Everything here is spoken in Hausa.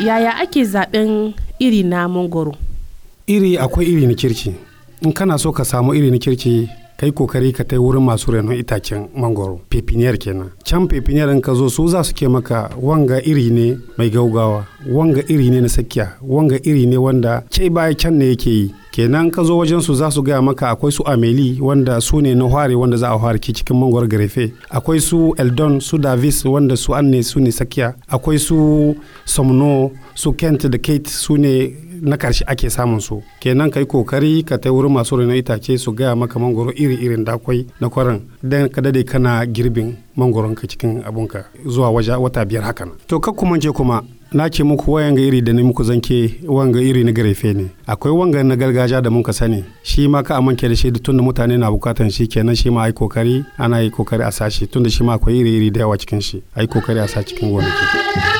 yaya ake zaben iri na mangoro iri akwai iri na kirki in kana so ka samu iri na kirki kai kokari ka tai wurin masu renon itacen mangoro pepiniyar kenan can pepiniyar in ka zo su za su ke maka wanga iri ne mai gaugawa wanga iri ne na sakiya wanga iri ne wanda ke baya can ne yake yi kenan ka zo wajen su za su gaya maka akwai su ameli wanda su ne na hware wanda za a hware ki cikin mangoro garefe akwai su eldon su davis wanda su an ne su ne sakiya akwai su somno su kent da kate su ne na karshe ake samun su kenan kai kokari ka tai wurin masu renon itace su gaya maka mangoro iri irin da akwai na kwaran dan ka dade kana girbin mangoron ka cikin abunka zuwa waje wata biyar hakan to ka kuma je kuma na ce muku wanga iri da ni muku zanke wanga iri na garefe ne akwai wanga na gargajiya da muka sani shi ma ka amince da shi tun da mutane na bukatan shi kenan shi ma ai kokari ana yi kokari a sashi tun da shi ma akwai iri iri da yawa cikin shi ai kokari a sa cikin gonaki